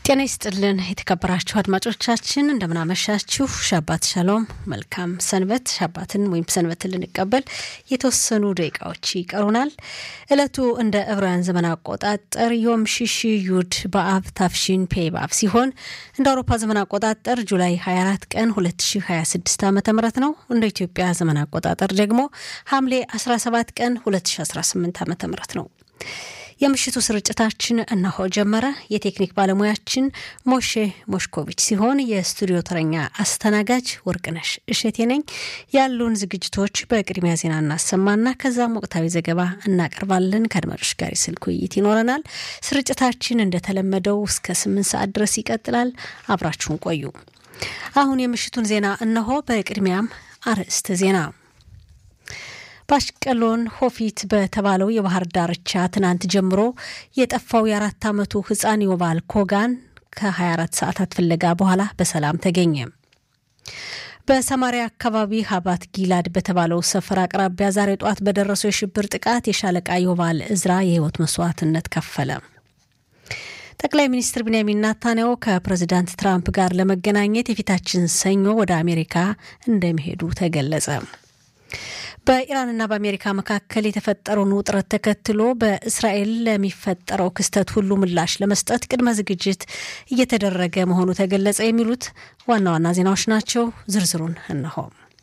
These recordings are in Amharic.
ጤና ይስጥልን የተከበራችሁ አድማጮቻችን እንደምናመሻችሁ። ሻባት ሻሎም፣ መልካም ሰንበት። ሻባትን ወይም ሰንበትን ልንቀበል የተወሰኑ ደቂቃዎች ይቀሩናል። እለቱ እንደ ዕብራውያን ዘመን አቆጣጠር ዮም ሽሽ ዩድ በአብ ታፍሺን ፔ በአብ ሲሆን እንደ አውሮፓ ዘመን አቆጣጠር ጁላይ 24 ቀን 2026 ዓ ም ነው። እንደ ኢትዮጵያ ዘመን አቆጣጠር ደግሞ ሐምሌ 17 ቀን 2018 ዓ ም ነው። የምሽቱ ስርጭታችን እነሆ ጀመረ። የቴክኒክ ባለሙያችን ሞሼ ሞሽኮቪች ሲሆን የስቱዲዮ ተረኛ አስተናጋጅ ወርቅነሽ እሸቴ ነኝ። ያሉን ዝግጅቶች በቅድሚያ ዜና እናሰማና ከዛም ወቅታዊ ዘገባ እናቀርባለን። ከአድማጮች ጋር የስልክ ውይይት ይኖረናል። ስርጭታችን እንደተለመደው እስከ ስምንት ሰዓት ድረስ ይቀጥላል። አብራችሁን ቆዩ። አሁን የምሽቱን ዜና እነሆ። በቅድሚያም አርዕስተ ዜና በአሽቀሎን ሆፊት በተባለው የባህር ዳርቻ ትናንት ጀምሮ የጠፋው የአራት ዓመቱ ሕፃን ዮቫል ኮጋን ከ24 ሰዓታት ፍለጋ በኋላ በሰላም ተገኘ። በሰማሪያ አካባቢ ሀባት ጊላድ በተባለው ሰፈር አቅራቢያ ዛሬ ጠዋት በደረሰው የሽብር ጥቃት የሻለቃ ዮቫል እዝራ የህይወት መስዋዕትነት ከፈለ። ጠቅላይ ሚኒስትር ቢንያሚን ናታንያሁ ከፕሬዚዳንት ትራምፕ ጋር ለመገናኘት የፊታችን ሰኞ ወደ አሜሪካ እንደሚሄዱ ተገለጸ። በኢራንና በአሜሪካ መካከል የተፈጠረውን ውጥረት ተከትሎ በእስራኤል ለሚፈጠረው ክስተት ሁሉ ምላሽ ለመስጠት ቅድመ ዝግጅት እየተደረገ መሆኑ ተገለጸ። የሚሉት ዋና ዋና ዜናዎች ናቸው። ዝርዝሩን እነሆ።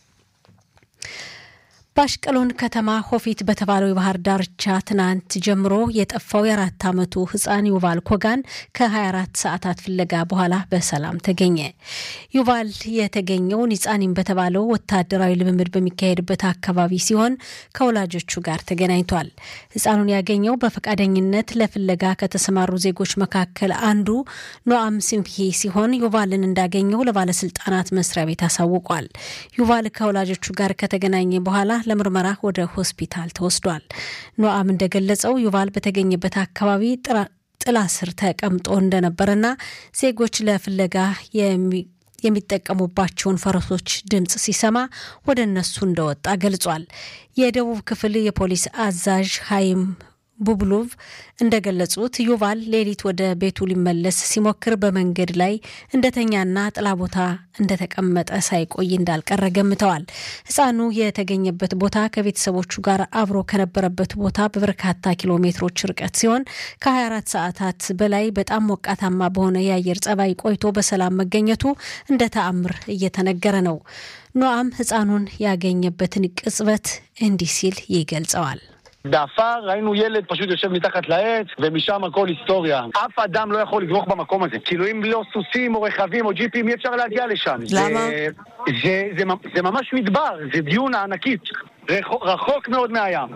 በአሽቀሎን ከተማ ሆፊት በተባለው የባህር ዳርቻ ትናንት ጀምሮ የጠፋው የአራት ዓመቱ ህፃን ዩቫል ኮጋን ከ24 ሰዓታት ፍለጋ በኋላ በሰላም ተገኘ። ዩቫል የተገኘው ኒጻኒም በተባለው ወታደራዊ ልምምድ በሚካሄድበት አካባቢ ሲሆን ከወላጆቹ ጋር ተገናኝቷል። ህፃኑን ያገኘው በፈቃደኝነት ለፍለጋ ከተሰማሩ ዜጎች መካከል አንዱ ኖአም ሲምፒ ሲሆን ዩቫልን እንዳገኘው ለባለስልጣናት መስሪያ ቤት አሳውቋል። ዩቫል ከወላጆቹ ጋር ከተገናኘ በኋላ ለምርመራ ወደ ሆስፒታል ተወስዷል። ኖአም እንደገለጸው ዩቫል በተገኘበት አካባቢ ጥላ ስር ተቀምጦ እንደነበረና ዜጎች ለፍለጋ የሚጠቀሙባቸውን ፈረሶች ድምፅ ሲሰማ ወደ እነሱ እንደወጣ ገልጿል። የደቡብ ክፍል የፖሊስ አዛዥ ሀይም ቡብሉቭ እንደገለጹት ዩቫል ሌሊት ወደ ቤቱ ሊመለስ ሲሞክር በመንገድ ላይ እንደተኛና ጥላ ቦታ እንደተቀመጠ ሳይቆይ እንዳልቀረ ገምተዋል። ሕፃኑ የተገኘበት ቦታ ከቤተሰቦቹ ጋር አብሮ ከነበረበት ቦታ በበርካታ ኪሎ ሜትሮች ርቀት ሲሆን ከ24 ሰዓታት በላይ በጣም ሞቃታማ በሆነ የአየር ጸባይ ቆይቶ በሰላም መገኘቱ እንደ ተአምር እየተነገረ ነው። ኖአም ሕፃኑን ያገኘበትን ቅጽበት እንዲህ ሲል ይገልጸዋል። בעפר ראינו ילד פשוט יושב מתחת לעץ, ומשם הכל היסטוריה. אף אדם לא יכול לדרוך במקום הזה. כאילו אם לא סוסים או רכבים או ג'יפים, אי אפשר להגיע לשם. למה? זה, זה, זה, זה ממש מדבר, זה דיונה ענקית. רחוק, רחוק מאוד מהים.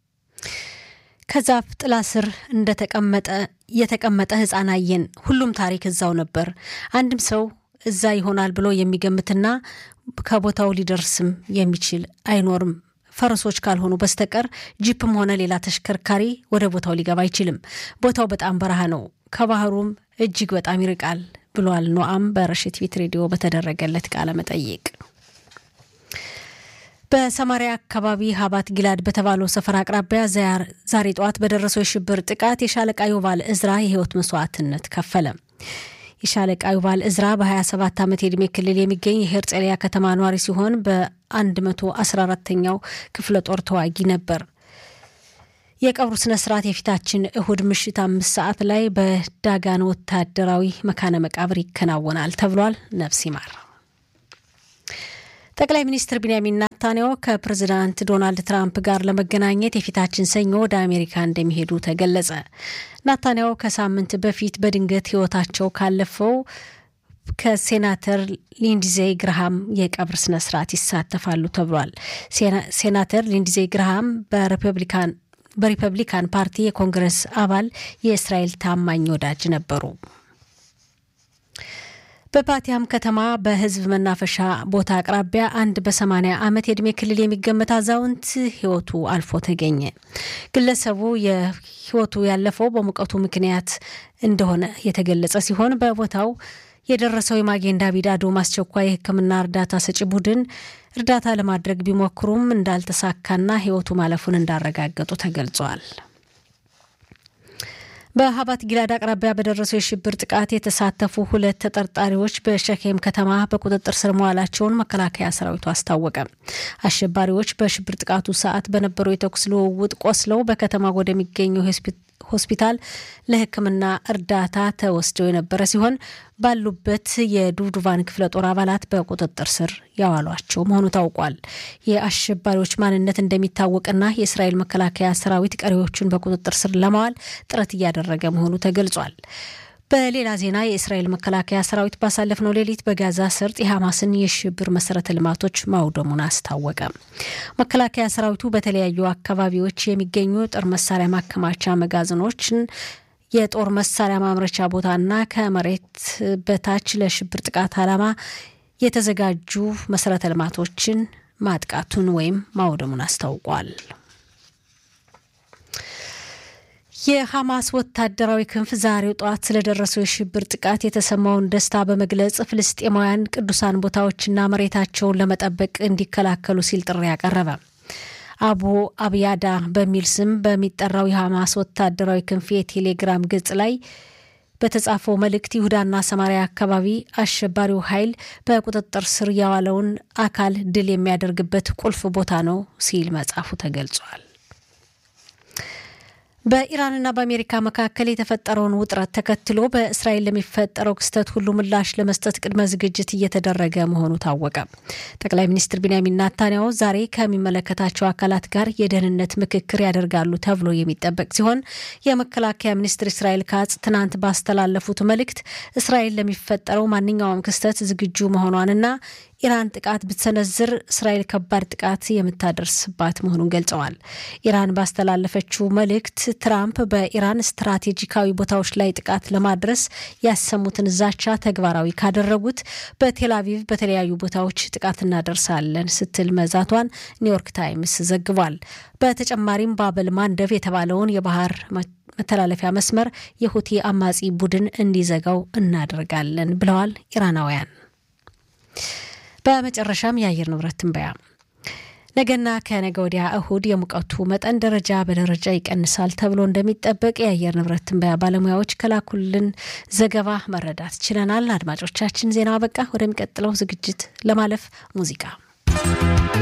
ከዛፍ ጥላ ስር እንደተቀመጠ የተቀመጠ ህፃን አየን። ሁሉም ታሪክ እዛው ነበር። አንድም ሰው እዛ ይሆናል ብሎ የሚገምትና ከቦታው ሊደርስም የሚችል አይኖርም። ፈረሶች ካልሆኑ በስተቀር ጂፕም ሆነ ሌላ ተሽከርካሪ ወደ ቦታው ሊገባ አይችልም። ቦታው በጣም በረሃ ነው፣ ከባህሩም እጅግ በጣም ይርቃል ብሏል ኖአም በረሽት ፊት ሬዲዮ በተደረገለት ቃለ መጠይቅ። በሰማሪያ አካባቢ ሀባት ጊላድ በተባለው ሰፈር አቅራቢያ ዛሬ ጠዋት በደረሰው የሽብር ጥቃት የሻለቃ ዮቫል እዝራ የህይወት መስዋዕትነት ከፈለ። የሻለቃ ዩቫል እዝራ በ27 ዓመት የዕድሜ ክልል የሚገኝ የሄርጼሊያ ከተማ ኗሪ ሲሆን በ114ኛው ክፍለ ጦር ተዋጊ ነበር። የቀብሩ ስነ ስርዓት የፊታችን እሁድ ምሽት አምስት ሰዓት ላይ በዳጋን ወታደራዊ መካነ መቃብር ይከናወናል ተብሏል። ነፍስ ይማር። ጠቅላይ ሚኒስትር ቢንያሚን ናታንያሁ ከፕሬዚዳንት ዶናልድ ትራምፕ ጋር ለመገናኘት የፊታችን ሰኞ ወደ አሜሪካ እንደሚሄዱ ተገለጸ። ናታንያሁ ከሳምንት በፊት በድንገት ህይወታቸው ካለፈው ከሴናተር ሊንድዜይ ግርሃም የቀብር ስነ ስርዓት ይሳተፋሉ ተብሏል። ሴናተር ሊንድዜይ ግርሃም በሪፐብሊካን በሪፐብሊካን ፓርቲ የኮንግረስ አባል የእስራኤል ታማኝ ወዳጅ ነበሩ። በፓቲያም ከተማ በህዝብ መናፈሻ ቦታ አቅራቢያ አንድ በሰማኒያ ዓመት የዕድሜ ክልል የሚገመት አዛውንት ህይወቱ አልፎ ተገኘ። ግለሰቡ የህይወቱ ያለፈው በሙቀቱ ምክንያት እንደሆነ የተገለጸ ሲሆን በቦታው የደረሰው የማጌን ዳቪድ አዶም አስቸኳይ የሕክምና እርዳታ ሰጪ ቡድን እርዳታ ለማድረግ ቢሞክሩም እንዳልተሳካና ህይወቱ ማለፉን እንዳረጋገጡ ተገልጿል። በሀባት ጊላድ አቅራቢያ በደረሰው የሽብር ጥቃት የተሳተፉ ሁለት ተጠርጣሪዎች በሸኬም ከተማ በቁጥጥር ስር መዋላቸውን መከላከያ ሰራዊቱ አስታወቀ። አሸባሪዎች በሽብር ጥቃቱ ሰዓት በነበረው የተኩስ ልውውጥ ቆስለው በከተማ ወደሚገኘው ሆስፒታል ለሕክምና እርዳታ ተወስደው የነበረ ሲሆን ባሉበት የዱብዱቫን ክፍለ ጦር አባላት በቁጥጥር ስር ያዋሏቸው መሆኑ ታውቋል። የአሸባሪዎች ማንነት እንደሚታወቅና የእስራኤል መከላከያ ሰራዊት ቀሪዎቹን በቁጥጥር ስር ለማዋል ጥረት እያደረገ መሆኑ ተገልጿል። በሌላ ዜና የእስራኤል መከላከያ ሰራዊት ባሳለፍነው ሌሊት በጋዛ ሰርጥ የሐማስን የሽብር መሰረተ ልማቶች ማውደሙን አስታወቀ። መከላከያ ሰራዊቱ በተለያዩ አካባቢዎች የሚገኙ ጦር መሳሪያ ማከማቻ መጋዘኖችን የጦር መሳሪያ ማምረቻ ቦታና ከመሬት በታች ለሽብር ጥቃት ዓላማ የተዘጋጁ መሰረተ ልማቶችን ማጥቃቱን ወይም ማውደሙን አስታውቋል። የሐማስ ወታደራዊ ክንፍ ዛሬው ጠዋት ስለደረሰው የሽብር ጥቃት የተሰማውን ደስታ በመግለጽ ፍልስጤማውያን ቅዱሳን ቦታዎችና መሬታቸውን ለመጠበቅ እንዲከላከሉ ሲል ጥሪ ያቀረበ። አቡ አብያዳ በሚል ስም በሚጠራው የሐማስ ወታደራዊ ክንፍ የቴሌግራም ገጽ ላይ በተጻፈው መልእክት ይሁዳና ሰማሪያ አካባቢ አሸባሪው ኃይል በቁጥጥር ስር ያዋለውን አካል ድል የሚያደርግበት ቁልፍ ቦታ ነው ሲል መጻፉ ተገልጿል። በኢራንና በአሜሪካ መካከል የተፈጠረውን ውጥረት ተከትሎ በእስራኤል ለሚፈጠረው ክስተት ሁሉ ምላሽ ለመስጠት ቅድመ ዝግጅት እየተደረገ መሆኑ ታወቀ። ጠቅላይ ሚኒስትር ቢንያሚን ናታንያሁ ዛሬ ከሚመለከታቸው አካላት ጋር የደህንነት ምክክር ያደርጋሉ ተብሎ የሚጠበቅ ሲሆን የመከላከያ ሚኒስትር እስራኤል ካጽ ትናንት ባስተላለፉት መልእክት እስራኤል ለሚፈጠረው ማንኛውም ክስተት ዝግጁ መሆኗንና ኢራን ጥቃት ብትሰነዝር እስራኤል ከባድ ጥቃት የምታደርስባት መሆኑን ገልጸዋል። ኢራን ባስተላለፈችው መልእክት ትራምፕ በኢራን ስትራቴጂካዊ ቦታዎች ላይ ጥቃት ለማድረስ ያሰሙትን ዛቻ ተግባራዊ ካደረጉት በቴል አቪቭ በተለያዩ ቦታዎች ጥቃት እናደርሳለን ስትል መዛቷን ኒውዮርክ ታይምስ ዘግቧል። በተጨማሪም ባበል ማንደብ የተባለውን የባህር መተላለፊያ መስመር የሁቲ አማጺ ቡድን እንዲዘጋው እናደርጋለን ብለዋል ኢራናውያን። በመጨረሻም የአየር ንብረት ትንበያ ነገና ከነገ ወዲያ እሁድ የሙቀቱ መጠን ደረጃ በደረጃ ይቀንሳል ተብሎ እንደሚጠበቅ የአየር ንብረት ትንበያ ባለሙያዎች ከላኩልን ዘገባ መረዳት ችለናል። አድማጮቻችን ዜናው አበቃ። ወደሚቀጥለው ዝግጅት ለማለፍ ሙዚቃ